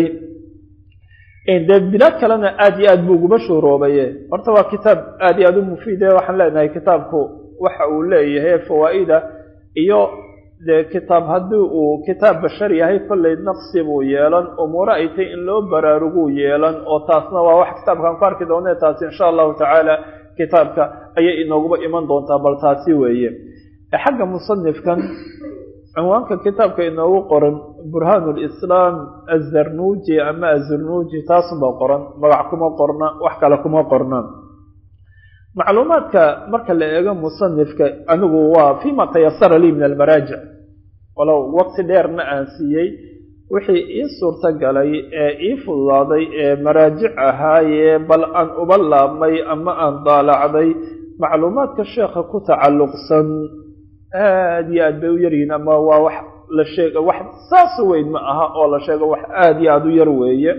dee bilaad kalena aada iyo aad buu uguba shuuroobaye horta waa kitaab aada iyo aada u mufiide waxaan leenahay kitaabku waxa uu leeyahay fawaa'ida iyo dee kitaab haddii uu kitaab bashar yahay kolley naqsi buu yeelan umuuro ay tay in loo baraaruguu yeelan oo taasna waa wax kitaabkaan ku arki doone taasi insha allahu tacaala kitaabka ayay inooguba iman doontaa bal taasi weeye xagga musanifkan cinwaanka kitaabka inoogu qoran burhaan lislaam azarnuuji ama azarnuuji taasunbaa qoran magac kuma qorna wax kale kuma qorna macluumaadka marka la eego musanifka anigu waa fima tayasara lii min almaraajic walow waqti dheerna aan siiyey wixii ii suurta galay ee ii fududaaday ee maraajic ahaayee bal aan uba laabmay ama aan daalacday macluumaadka sheekha ku tacalluqsan aada iyo aad bay u yaryihiin ama waa wax la sheega wax saas weyn ma aha oo la sheego wax aada iyo aada u yar weeye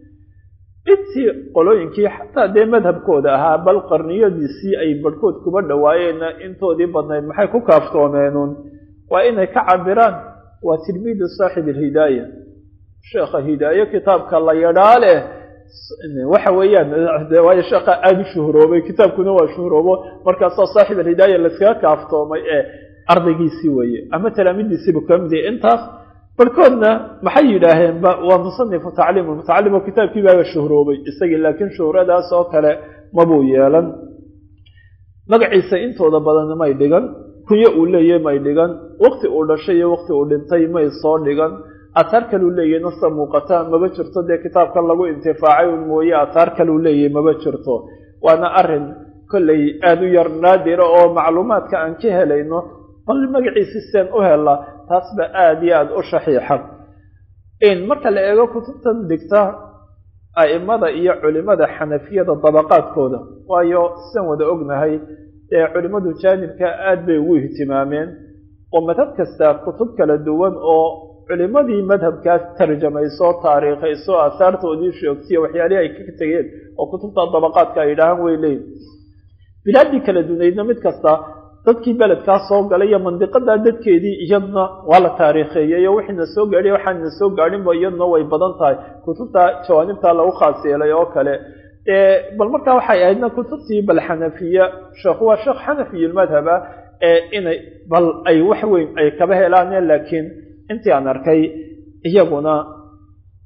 intii qolooyinkii xataa dee madhabkooda ahaa bal qarniyadiisii ay barhkood kuba dhawaayeenna intoodii badnayd maxay ku kaaftoomeennun waa inay ka cabiraan waa tilmiidu saaxib alhidaaya sheekha hidaaye kitaabka la yadhaa leh waxa weeyaan waayo sheekha aada u shuhroobay kitaabkuna waa shuhroobo markaasoo saaxib alhidaaya laskaga kaaftoomay ee ardaygiisii weeye ama talaamidiisiibu ka mid yahay intaas barhkoodna maxay yidhaaheenba waa musanifu tacliim mutacalim oo kitaabkii baaba shuhroobay isagii laakiin shuhradaas oo kale mabuu yeelan magaciisa intooda badan may dhigan kunyo uu leeyahy may dhigan waqti uu dhashay iyo waqti uu dhintay may soo dhigan ahaar kaleu leeyahy nasa muuqata maba jirto dee kitaabkan lagu intifaacay un mooye ahaar kaleu leeyahy maba jirto waana arin kolley aada u yar naadira oo macluumaadka aan ka helayno bal magaciisi seen u hela taas ba aada iyo aada u shaxiixa marka la eego kutubtan digta a'imada iyo culimada xanafiyada dabaqaadkooda waayo sian wada ognahay ee culimmadu jaanibka aada bay ugu ihtimaameen oo madhab kasta kutub kala duwan oo culimadii madhabkaas tarjamayso taariikhayso aasaartoodii sheegtiyo waxyaalihii ay ka tegeen oo kutubta dabaqaadka ay yidhaahaan way leeyiin bilaadii kala dunaydna mid kasta dadkii beledkaa soo galay iyo mandiqadaa dadkeedii iyadna waa la taariikheeyey oo wixiina soo gaadhiy waxaanina soo gaadhinba iyaduna way badan tahay kutubta jawaanibta lagu khaas yeelay oo kale bal markaa waxay ahaydna kutubtii bal xanafiya sheekhu waa sheekh xanafiyulmadhaba ee inay bal ay wax weyn ay kaba helaane laakiin intii aan arkay iyaguna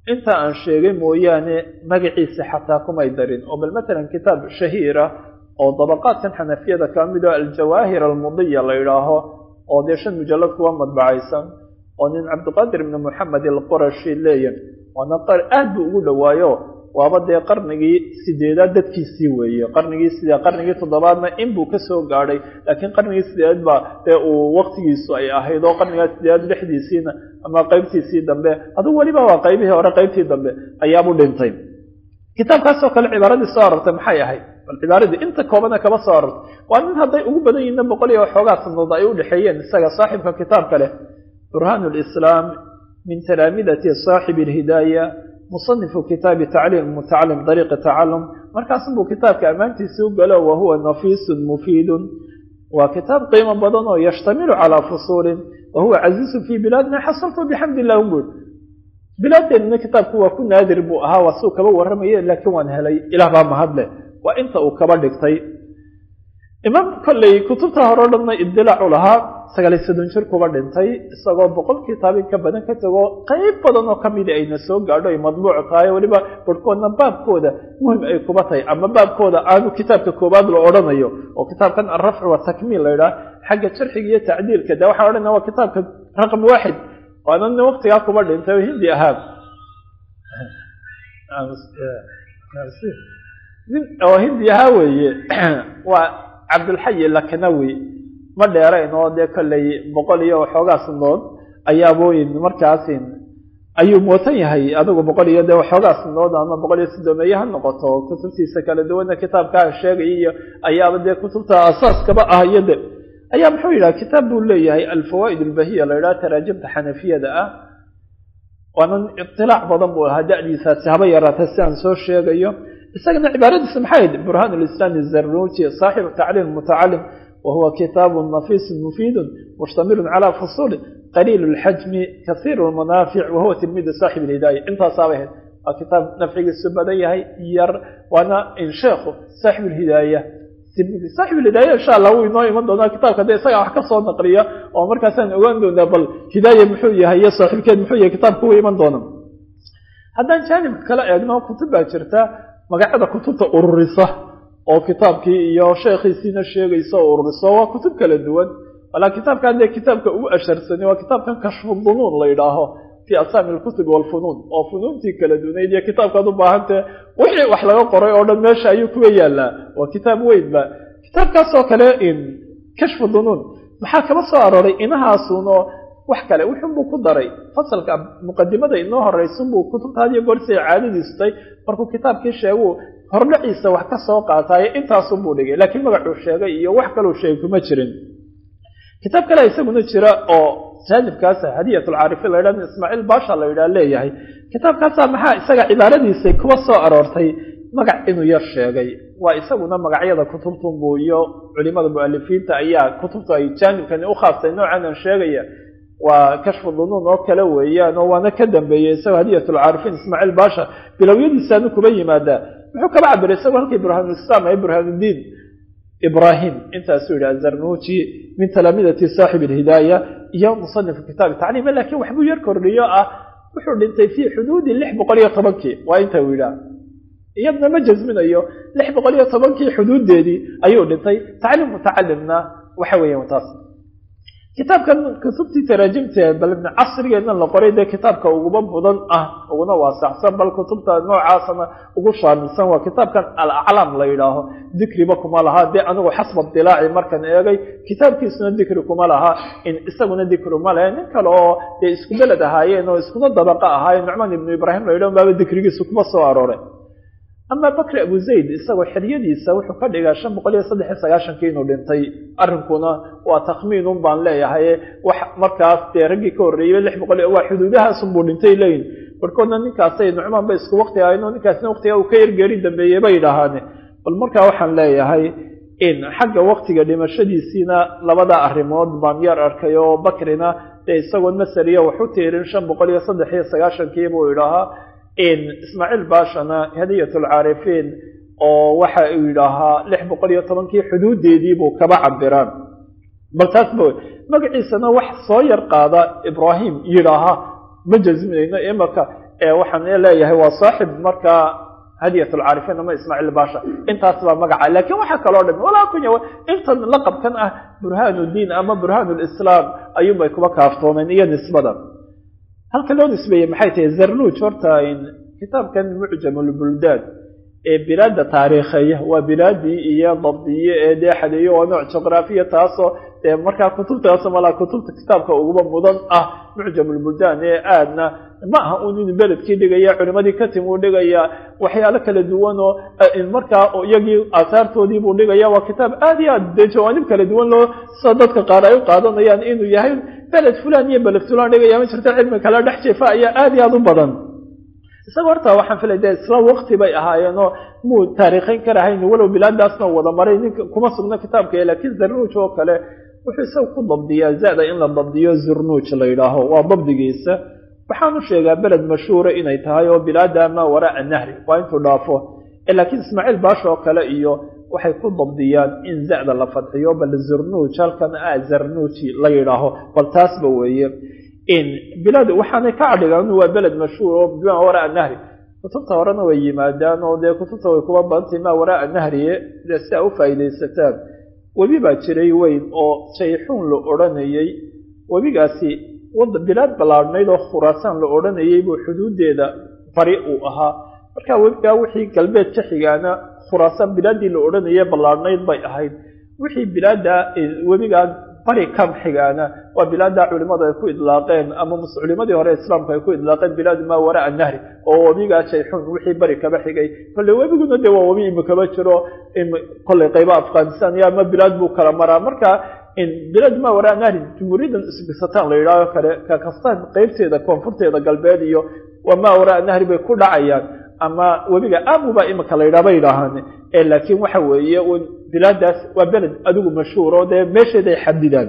inta aan sheegay mooyaane magaciisa xataa kumay darin oo bal matalan kitaab shahiira oo dabaqaadkan xanafiyada ka mid oo aljawaahir almudiya la yidhaaho oo dee shan mujallad kuwa madbacaysan oo nin cabdiqaadir ibni moxamed alqurashi leeyan waana aad buu ugu dhowaayo waaba dee qarnigii sideedaad dadkiisii weeye qarnigii sidee qarnigii toddobaadna inbuu kasoo gaadhay laakiin qarnigii sideedaad baa dee uu waktigiisu ay ahayd oo qarnigaa sideedaad lixdiisiina ama qeybtiisii dambe adugu weliba waa qaybihii hore qaybtii dambe ayaabuu dhintay kitaabkaasoo kale cibaaradii soo arortay maxay ahayd bal cibaaradii inta koobana kaba soo arortay waa nin hadday ugu badan yihiinna boqol iyo waxoogaa sanadood ay u dhexeeyeen isaga saaxibka kitaabka leh burhaan lislaam min talaamidati saaxibi alhidaaya musanifu kitaabi tacliim mutacalim dariiqi tacalum markaasunbuu kitaabka ammaantiisii u galo wahuwa nafiisun mufiidun waa kitaab qiimo badan oo yashtamilu calaa fusuulin wahuwa casiizun fii bilaadina xasaltu bixamdi illah un buuri bilaadeenina kitaabku waa ku naadir buu ahaa waa suu kaba warramaye laakiin waan helay ilaah baa mahadle waa inta uu kaba dhigtay imaam kolley kutubta hore o dhanna idilaacu lahaa sagaaliy soddon jir kuba dhintay isagoo boqol kitaab in ka badan ka tago qayb badan oo kamida ayna soo gaadho ay madbuuc tahay weliba barhkoodna baabkooda muhim ay kuba tahay ama baabkooda aanu kitaabka koobaad la odhanayo oo kitaabkan alrafcu watakmiil la yidhaha xagga jarxiga iyo tacdiilka de waxaan odhanaya waa kitaabka raqam waaxid waana nin waktigaa kuba dhintay oo hindi ahaa nin oo hindi ahaa weeye waa cabdulxayi lakanawi ma dheerayn oo dee kolley boqol iyo waxoogaa sanadood ayaabooyin markaasin ayuu mootan yahay adigu boqol iyo dee waxoogaa sanadood ama boqol iyo sidoomeeye ha noqoto kutubtiisa kala duwana kitaabkaa sheegay iyo ayaaba dee kutubta asaaskaba ah iyo de ayaa muxuu yidhaha kitaab buu leeyahay alfawaa'id albahiya la yidhaha taraajimta xanafiyada ah waana itilaac badan buu ahaa da'diisaasi haba yaraatay si aan soo sheegayo isagana cibaaradiisa maxay ahayd burhaan lislaam zarnuuji saaxibu tacliim mutacalim wahuwa kitaabu nafiisu mufiidu mushtamilu cala fusuuli qaliil lxajmi kasiir lmanaafic wahuwa tilmiidu saaxib lhidaaya intaasaabay ahayd waa kitaab nafcigiisu badan yahay yar waana insheekhu saaxib lhidaaya saaxib lhidaaya insha allah wuu inoo iman doonaa kitaabka de isagaa wax ka soo naqliya oo markaasaan ogaan doonaa bal hidaaya muxuu yahay iyo saaxiibkeed muxuu yahay kitaabka wuu iman doona haddaan jaanibka kala eegno kutub baa jirta magacyada kutubta ururisa oo kitaabkii iyo sheekhiisiina sheegaysa oo ururiso waa kutub kala duwan walaa kitaabkan dee kitaabka ugu asharsani waa kitaabkan kashfu dunuun la yidhaaho fii asaami alkutubi walfunuun oo funuuntii kala dunayd iyo kitaabkaad u baahantee wixii wax laga qoray oo dhan meesha ayuu kuga yaalaa waa kitaab weynba kitaabkaasoo kale in kashfu dunuun maxaa kaba soo arooray inahaasunoo wax kale wuxunbuu ku daray fasalka muqadimada inoo horeysunbuu kutubta hadiyo goorsiay caadadiistay markuu kitaabkii sheegu hordhaciisa wax ka soo qaataaye intaasunbuu dhigay laakiin magacuu sheegay iyo wax kaluu sheegay kuma jirin kitaab kale isaguna jira oo jaanibkaasa hadiyat lcaarifiin la yidhah ismaaciil baasha la yidhaha leeyahay kitaabkaasa maxaa isaga cibaaradiisa kuwa soo aroortay magac inuu yar sheegay waa isaguna magacyada kutubtunbuu iyo culimada mualifiinta ayaa kutubta ay jaanibkani u khaastay noocanan sheegaya waa kashfu dunuun oo kale weeyaan oo waana ka dambeeyey isagoo hadiyat lcaarifiin ismaaciil baasha bilowyadiisaanu kuba yimaadaa muxuu kaba cabiray isagoo halkii burhaanulislaam ay burhaanudiin ibrahim intaasuu yidhi azarnuuji min talaamidati saaxib alhidaaya iyo musanifu kitaabi tacliima lakiin waxbuu yar kordhiyo ah wuxuu dhintay fii xuduudi lix boqol iyo tobankii waa inta uu yidhaah iyadna ma jasminayo lix boqol iyo tobankii xuduuddeedii ayuu dhintay tacliim mutacalimna waxa weeyaan taas kitaabkan kutubtii taraajimtee bal casrigeedna la qoray dee kitaabka uguba mudan ah uguna waasacsan bal kutubta noocaasana ugu shaamilsan waa kitaabkan alaclaam la yidhaaho dikriba kuma lahaa dee anigu xasba dilaaci markan eegay kitaabkiisuna dikri kuma laha in isaguna dikri ma lehe nin kale oo dee isku beled ahaayeen oo iskuna dabaqa ahaayeen nucmaan ibnu ibraahim la yidhaho baaba dikrigiisa kuma soo arooray ama bakri abu zayd isagoo xeryadiisa wuxuu ka dhigaa shan boqol iyo saddex iyo sagaashankii inuu dhintay arrinkuna waa takhmiinun baan leeyahay wax markaas dee raggii ka horreeyey lix boqol waa xuduudahaasunbuu dhintay leyin barhkoodna ninkaasay nucmaan bay isku wakti ahayno ninkaasna waktiga uu ka yargeeri dambeeyey bay idhaahaane bal markaa waxaan leeyahay in xagga waktiga dhimashadiisiina labada arrimood baan yar arkay oo bakrina dee isagoon masariya wax u tiirin shan boqol iyo saddex iyo sagaashankii buu idhaahaa ismaaciil baashana hadiyat lcaarifiin oo waxa uu yidhaahaa lix boqol iyo tobankii xuduudeedii buu kaba cabiraan bal taas ba magaciisana wax soo yar qaada ibraahim yidhaaha ma jasminayno imaka waxaan leeyahay waa saaxib markaa hadiyat lcaarifiin ama ismaaciil basha intaas baa magaca lakin waxaa kaloo dhami walaa kunya intan laqabkan ah burhaan diin ama burhaan lislaam ayuunbay kuba kaaftoomeen iyo nisbada halka loo nisbeeyey maxay tahay zarnuj horta kitaabkan mucjam lbuldaan ee bilaada taariikheeya waa bilaadii iyo dabdiye ee dee xadeeyo waa nooc juqraafiya taasoo dee markaa kutubtaas malaa kutubta kitaabka uguba mudan ah mucjam lbuldaan ee aadna ma aha un inuu beledkii dhigaya culimadii ka tim uu dhigaya waxyaalo kala duwan oo markaa iyagii aasaartoodii buu dhigaya waa kitaab aad iyo aad dee jawaanib kala duwan loo sida dadka qaar ay u qaadanayaan inuu yahay beled fulan iyo beled fulan dhigaya ma jirto cilmi kala dhex jeefa ayaa aad iyo aad u badan isaga horta waxaan filay de isla wakti bay ahaayeenoo muu taariikhayn karahayn walow bilaadaasna wada maray ninka kuma sugna kitaabka laakiin zarnuuj oo kale wuxuu isaga ku dabdiyaa zada in la dabdiyo zurnuuj la yidhaaho waa dabdigiisa waxaanu sheegaa beled mashhuura inay tahay oo bilaada maa waraa nahri waa intuu dhaafo laakiin ismaaciil baash oo kale iyo waxay ku dabdiyaan in zada la fadxiyo bal zurnuuj halkan a zarnuuji la yidhaaho bal taasba weeye bilaad waxaanay ka cadhigaan waa beled mashhuur oo bimaa waraa nahri kutubta horena way yimaadaan oo dee kutubta way kuba badantay maa waraa nahriye dee si a u faa'iidaysataan webi baa jiray weyn oo jayxuun la odhanayey webigaasi bilaad ballaadhnayd oo khuraasaan la odhanayey buu xuduudeeda bari uu ahaa marka webigaa wixii galbeed ka xigaana khuraasaan bilaaddii la odhanayay ballaadhnayd bay ahayd wixii bilaada webigaa bari kam xigaana waa bilaada culimadu ay ku idlaaqeen ama culimadii hore islaamku ay ku idlaaqeen bilaadu maa waraa nahri oo webigaa jayxuun wixii bari kaba xigay kolle webiguna dee waa webi imikaba jiro kolley qayba afghanistan iyo ama bilaad buu kala maraa marka bilaad maa waraa nahri jumhuuriyaddan isbisataan la yidhaaho kale kakastaan qeybteeda koonfurteeda galbeed iyo waa maa waraa nahri bay ku dhacayaan ama webiga amuba imika la yidhaha bay yidhaahaan laakiin waxa weeye bilaadaas waa beled adigu mashhuur oo dee meesheeda ay xadidaan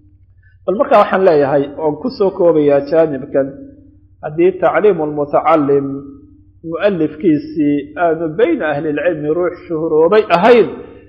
bal markaa waxaan leeyahay oon kusoo koobayaa jaanibkan haddii tacliimu lmutacalim mu'alifkiisii aanu bayna ahlilcilmi ruux shuhuroobay ahayn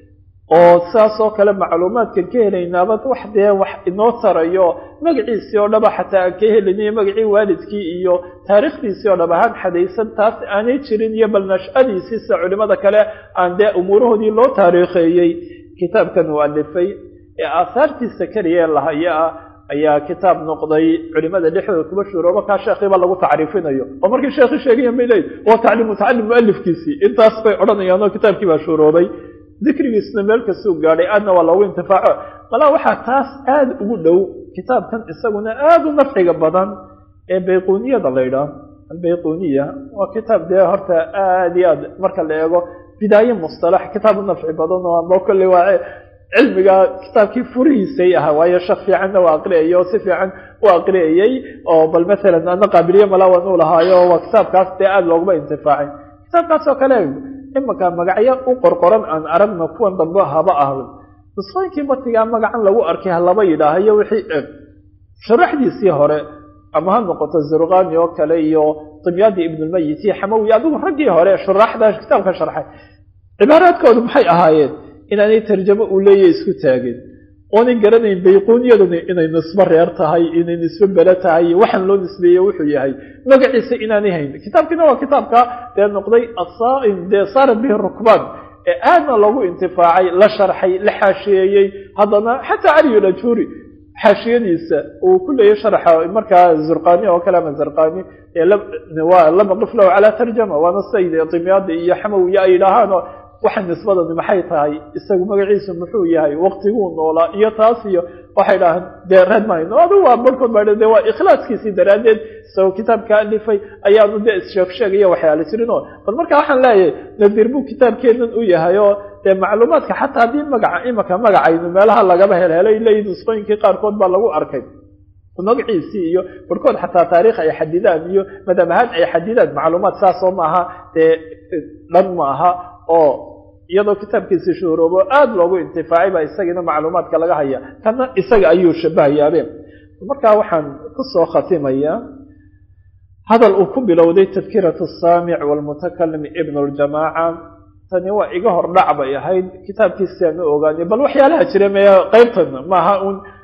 oo saas oo kale macluumaadkan ka helaynaaba wax dee wax inoo tarayo magaciisii oo dhaba xataa aan ka heliniyo magacii waalidkii iyo taariikhdiisii oo dhab ahaan xadaysan taas aanay jirin iyo bal nashadiisii sida culimada kale aan dee umuurahoodii loo taariikheeyey kitaabkan uu alifay ee aahaartiisa keliya lahaya ah ayaa kitaab noqday culimada dhexdooda kuma shuurooba kaa sheekhiiba lagu tacriifinayo oo markii sheekhi sheegayan bay leeyihi waa tacliim mutacalim mualifkiisii intaas bay odhanayaan oo kitaabkii baa shuuroobay dikrigiisna meel kastuu gaadhay aadna waa loogu intifaaco malaa waxaa taas aada ugu dhow kitaabkan isaguna aada u nafciga badan ee bayquniyada la ydhaah albayquniya waa kitaab dee horta aada iyo aad marka la eego bidaaye mustalax kitaab u nafci badan oo ama kolley waa cilmiga kitaabkii furihiisay ahaa waayo shak fiicanna waa aqriyay oo si fiican u aqriyayey oo bal maalan ana qaabiliye malaawan u lahaayo waa kitaabkaas dee aada looguma intifaacay kitaabkaas oo kale imanka magacyo u qorqoran aan aragno kuwan dambe haba ahlo nusqooyinkii matigaa magacan lagu arkay halaba yidhaahayo wixii eg sharaxdiisii hore ama ha noqoto zurqani oo kale iyo dimyaadii ibnulmayit iyo xamawi adigu raggii hore shuraaxda kitaabka sharxay cibaaraadkoodu maxay ahaayeen inaanay tarjamo uu leeyahy isku taagin oonay garanayn bayquuniyaduna inay nisbo reer tahay inay nisbo bele tahay waxaan loo nisbeeye wuxuu yahay magaciisa inaanay hayn kitaabkiina waa kitaabka dee noqday asaaim dee saara bihi rukbaan ee aadna loogu intifaacay la sharxay la xaashiyeeyey haddana xataa cali lajuri xaashiyadiisa uu ku leeyay sharxa markaa zurqani oo kale ama zarqani waa lama qif lahu calaa tarjama waana sayd dimyaadi iyo xamawiya ay yidhaahaanoo waxa nisbadani maxay tahay isagu magaciisu muxuu yahay waktiguu noolaa iyo taas iyo waxay dhahaan dee reed mayno adigu waa barhkood baa de waa ikhlaaskiisii daraaddeed isagoo kitaabka alifay ayaanu dee issheeg sheegaya waxyaala jirin oo bal marka waxaan leeyahay nadiir buu kitaabkeenan u yahay oo dee macluumaadka xataa haddii magaca imaka magacaynu meelaha lagaba helhelay leeyihin nusqooyinkii qaarkood baa lagu arkay magaciisii iyo barhkood xataa taariikh ay xadidaan iyo madhab ahaan ay xadidaan macluumaad saasoo maaha dee dhan ma aha oo iyadoo kitaabkiisi shuhroobo aada loogu intifaacay baa isagiina macluumaadka laga haya kana isaga ayuu shabahayaabeen markaa waxaan kusoo khatimayaa hadal uu ku bilowday tadkiratu saamic walmutakalim ibn ljamaaca tani waa iga hor dhac bay ahayd kitaabkiisi aan u ogaanay bal waxyaalaha jira me qaybtan maaha un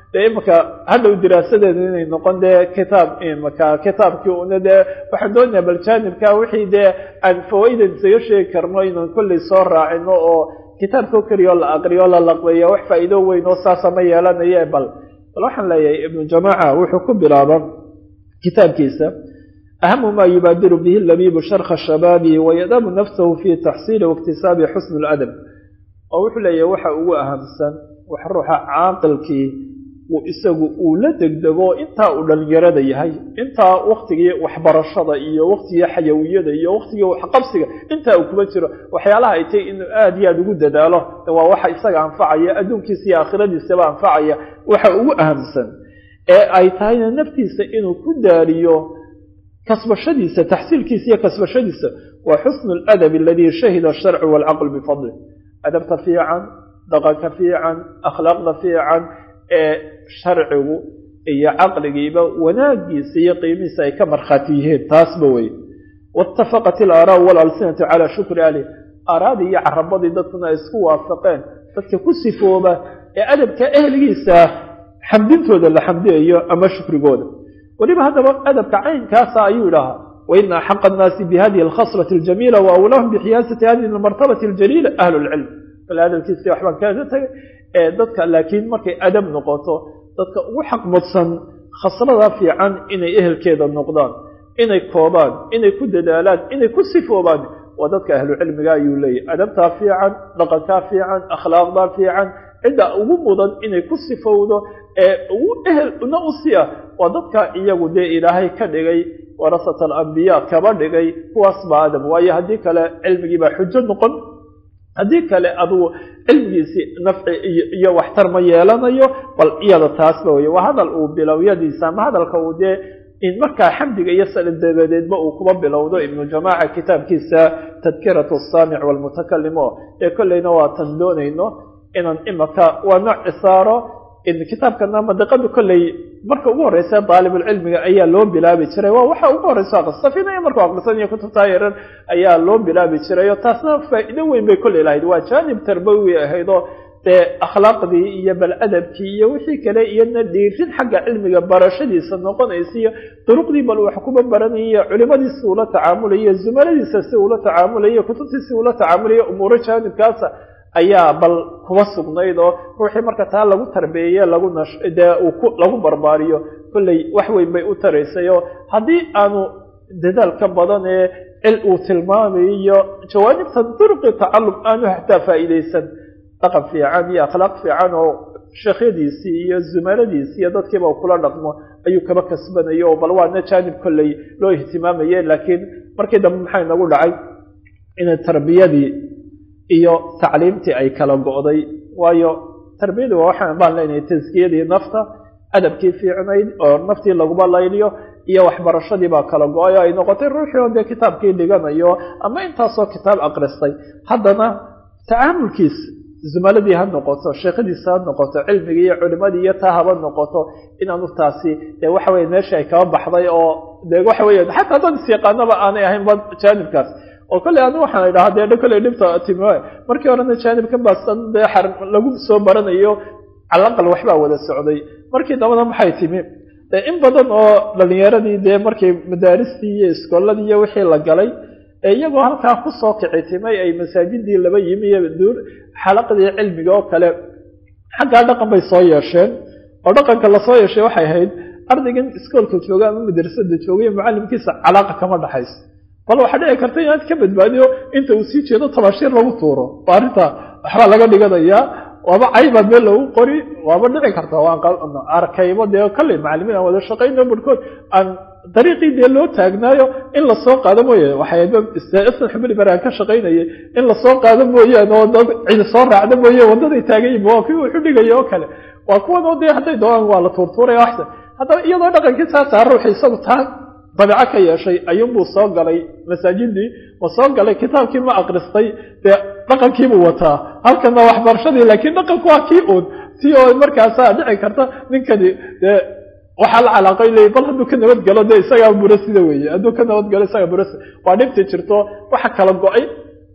dee imaka hadhow diraasadeedu inay noqon dee kitaab imaka kitaabkii una dee waxaan doonayaa bal jaanibka wixii dee aan fawaa'idan isaga sheegi karno inaan kolley soo raacino oo kitaabkao keliya oo la aqriyo o la laqbeeya wax faa'iido weyn oo saasa ma yeelanaye bal bal waxaan leeyahay ibnu jamaaca wuxuu ku bilaaba kitaabkiisa ahamu ma yubaadiru bihi labibu sharka shabaabi wayadamu nafsahu fi taxsiili waiktisaabi xusn ladab oo wuxuu leeyahay waxa ugu ahamsan wax ruuxa caaqilkii uu isagu uu la degdego intaa uu dhalinyarada yahay intaa waktigii waxbarashada iyo waktigii xayawiyada iyo waktigii waxqabsiga intaa uu kuma jiro waxyaalaha ay tahy inuu aada iyo aada ugu dadaalo waa waxa isaga anfacaya adduunkiisa iyo aakhiradiisaba anfacaya waxa ugu ahamsan ee ay tahayna naftiisa inuu ku daariyo kasbashadiisa taxsiilkiisa iyo kasbashadiisa waa xusnu ladab aladii shahida asharcu waalcaql bifadlih adabta fiican dhaqanka fiican akhlaaqda fiican ee sharcigu iyo caqligiiba wanaagiisa iyo qiimihiisa ay ka markhaati yihiin taasba wey waitafaqat ilaaraau walalsinatu calaa shukri alih aaraadii iyo carabadii dadkuna ay isku waafaqeen dadka ku sifooba ee adabka ehligiisa xamdintooda la xamdiyayo ama shukrigooda weliba haddaba adabka caynkaasa ayuu idhahaa waina axaqa annaasi bihadihi alkhaslati aljamiila wa awlahum bixiyaasati hadihi almartabati aljaliila ahlu lcilm bal adabkiisi waxbaan kaga tagay ee dadka laakiin markay adab noqoto dadka ugu xaq mudsan khaslada fiican inay ehelkeeda noqdaan inay koobaan inay ku dadaalaan inay ku sifoobaan waa dadka ahlucilmiga ayuu leeyahy adabtaa fiican dhaqankaa fiican akhlaaqdaa fiican cidda ugu mudan inay ku sifowdo ee ugu ehelna u siya waa dadka iyagu dee ilaahay ka dhigay warasat alambiya kaba dhigay kuwaas baa adab waayo haddii kale cilmigii baa xujo noqon haddii kale adugu cilmigiisii nafci iyo waxtar ma yeelanayo bal iyada taasba wey waa hadal uu bilowyadiisa ama hadalka uu dee in markaa xamdiga iyo sala dabadeedba uu kuba bilowdo ibnu jamaaca kitaabkiisa tadkiratu asaamic walmutakalim oo ee kolleyna waatan doonayno inaan imaka waa nooc cisaaro kitaabkana madiqadu kolley marka ugu horeysa daalibulcilmiga ayaa loo bilaabi jiray waa waxa ugu horeysa aqrisafinaya markuu aqrisanayo kutubtaa yaran ayaa loo bilaabi jiray oo taasna faa'iido weyn bay kolley lahayd waa jaanib tarbawi ahayd oo dee akhlaaqdii iyo bal adabkii iyo wixii kale iyona dhiirin xagga cilmiga barashadiisa noqonaysa iyo duruqdii bal wax kuba baranaya culimadiisi ula tacaamulaya zumaladiisa si ula tacaamulaya kutubtiisi ula tacaamulaya umuuro jaanibkaasa ayaa bal kuba sugnayd oo ruuxii marka taa lagu tarbeeye lagu nash dee uu lagu barbaariyo kolley wax weyn bay u taraysay oo haddii aanu dadaal ka badan ee cil uu tilmaamayo iyo jawaanibta duruqi tacalum aanu hataa faa'iidaysan dhaqan fiican iyo akhlaaq fiican oo sheekhyadiisii iyo zumaladiisii iyo dadkiiba kula dhaqmo ayuu kaba kasbanayo oo bal waana jaanib kolley loo ihtimaamaye laakiin markii dambe maxay nagu dhacay inay tarbiyadii iyo tacliimtii ay kala go'day waayo tarbiyadu waa waxaan baan leenahay taskiyadii nafta adabkii fiicnayd oo naftii laguba layliyo iyo waxbarashadii baa kala go-ay oo ay noqotay ruuxii oo dee kitaabkii dhiganayo ama intaasoo kitaab aqristay haddana tacaamulkiis zumaladii ha noqoto sheekhadiisa ha noqoto cilmigii iyo culimadii iyo taa haba noqoto inaanu taasi dee waxa weye meeshii ay kaba baxday oo dee waxa weya xataa dad isyaqaanaba aanay ahaynba jaanibkaas oo kolley anigu waxaan idhahaa dee kolley dhibta timi markii horena jaanibka baasan dee xar lagu soo baranayo calaqal waxbaa wada socday markii dambana maxay timi dee in badan oo dhalinyaradii dee markii madaaristii iyo iskooladii iyo wixii la galay ee iyagoo halkaa kusoo kici timay ay masaajidii laba yimi iyo duur xalaqadii cilmiga oo kale xaggaa dhaqan bay soo yeesheen oo dhaqanka lasoo yeeshay waxay ahayd ardaygan iskoolka jooga ama madrasada jooga iyo mucallimkiisa calaaqa kama dhaxayso bal waxaa dhici karta inaad ka badbaadiyo inta uu sii jeedo tabaashiir lagu tuuro waa arrinta waxbaa laga dhiganayaa waaba caybaad meel lagu qori waaba dhici karta waan arkaybo dee kalley macalimiin aan wada shaqayno barhkood aan dariiqii dee loo taagnaayo in lasoo qaado mooye waxaysan xubili baraan ka shaqaynayay in lasoo qaado mooyaane oo dad cidi soo raacda mooye waddaday taagan yihin waa kii wuxu dhigaya oo kale waa kuwan oo dee hadday doonaan waa la tuurtuuraya waxsan haddaba iyadoo dhaqankii saasaa ruuxi isagu taa dabeeco ka yeeshay ayuunbuu soo galay masaajidii ma soo galay kitaabkii ma akristay dee dhaqankiibuu wataa halkana waxbarashadii laakiin dhaqanku waa kii uun ti oo markaasaa dhici karta ninkani dee waxaa la calaaqay leey bal hadduu ka nabadgalo dee isagaa burasida weeye hadduu ka nabadgalo isagaa burasida waa dhibti jirto waxa kala go-ay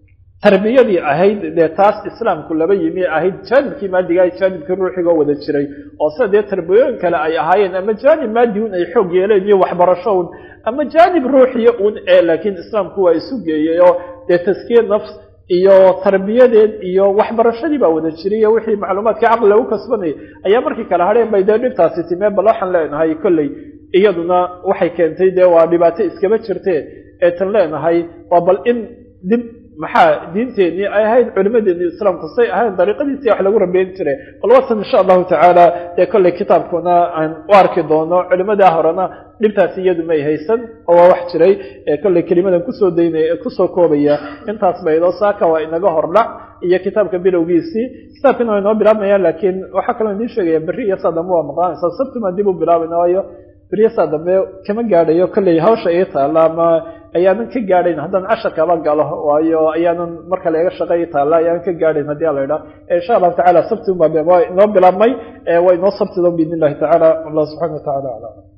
tarbiyadii ahayd dee taas islaamku laba yimi ahayd jaanibkii maadiga jaanibkii ruuxigoo wada jiray oo sida dee tarbiyooyin kale ay ahaayeen ama jaanib maadi un ay xoog yeeleen iyo waxbarasho un ama jaanib ruuxiya un ee laakiin islaamku waa isu geeyey oo dee taskiye nafs iyo tarbiyadeed iyo waxbarashadii baa wada jiray iyo wixii macluumaadka caqli lagu kasbanayay ayaa markii kale hadheen bay dee dhibtaasi timee bal waxaan leenahay kolley iyaduna waxay keentay dee waa dhibaato iskaba jirte ee tan leenahay waa bal in dib maxaa diinteenii ay ahayd culimadeennii islaamku say ahayd dariiqadiisii wax lagu rabeyn jiray bal watan insha allahu tacaala dee kolley kitaabkuna aan u arki doono culimadaa horena dhibtaasi iyadu may haysan oo waa wax jiray kolley kelimadan kusoo daynaya kusoo koobaya intaas baydo saaka waa inaga hordhac iyo kitaabka bilowgiisii kitaabkina waa inoo bilaabmayaan laakiin waxaa kaloo idiin sheegaya berri iyo saa dambe waa maqaanaysaa sabtimaan dib u bilaabayna waayo berriyo saa dambe kama gaadhayo kolley hawsha ii taalla ama ayaanan ka gaadhayn haddaan casharkaba galo waayo ayaanan marka laga shaqeey taalla ayaanan ka gaadhayn haddii ala idhaa insha allahu tacala sabti waa inoo bilaabmay waa inoo sabtido biidn illahi tacala allah subxana wa tacala aclam